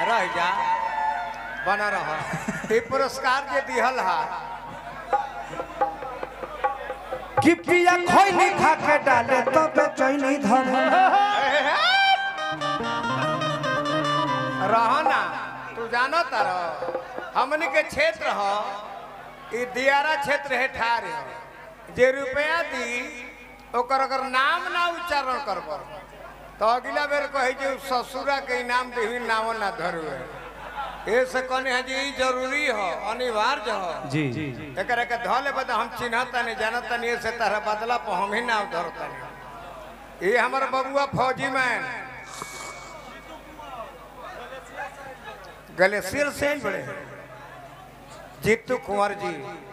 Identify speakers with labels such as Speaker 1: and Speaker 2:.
Speaker 1: रह जा बना रह ये पुरस्कार जे दिहल हा
Speaker 2: कि पिया खोइनी खा के डाले तबे चैनी धरे
Speaker 1: रहना तू जानो तारो हमनी के क्षेत्र ह ई दियारा क्षेत्र है ठार है जे रुपया दी ओकर अगर नाम ना उच्चारण करब तो अगला बेर कही जे ससुरा के इनाम देही नाम ना धरू है ए से कहने है जी ई जरूरी हो अनिवार्य हो
Speaker 2: जी
Speaker 1: एकरा के धऽ लेबै तऽ हम चिन्हता नहीं जानता नहीं से तरह बदला पर हम ही नाम धरता नहीं ये हमार बबुआ फौजी मैन ग्लेशियर से ही बड़े जीतू कुंवर जी